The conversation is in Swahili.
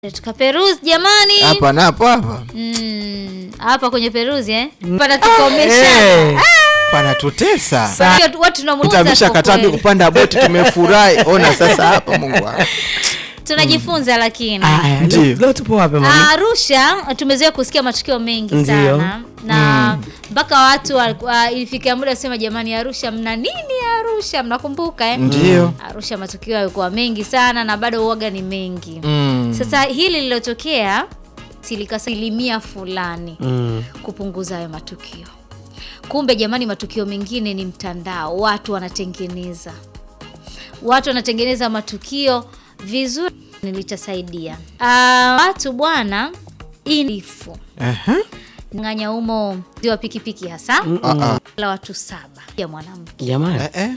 Tukaperuzi jamani. hapa na hapo hapa Mm, hapa kwenye peruzi eh? Panatukomesha. Eh, panatutesa Watu- Watu tunamuuza utamisha kwa katabi kweli. kupanda boti tumefurahi ona sasa hapa mungu wangu Tunajifunza lakini. Aya, Ndiyo. leo- leo tupo wapi mami? Arusha tumezoea kusikia matukio mengi Ndiyo. sana na mpaka watu walikuwa- ilifikia muda kusema jamani, Arusha mna nini? Arusha mnakumbuka eh? ndio Arusha matukio yalikuwa mengi sana na bado uoga ni mengi. Mm. Sasa hili lililotokea silikasilimia fulani Mm. kupunguza hayo matukio. Kumbe jamani, matukio mengine ni mtandao, watu wanatengeneza, watu wanatengeneza matukio vizuri, nilitasaidia Ah, watu bwana, inifu Aha. nganya umo ziwa pikipiki hasa Ah, ah. la watu saba ya mwanamke Jamani. Eh, eh.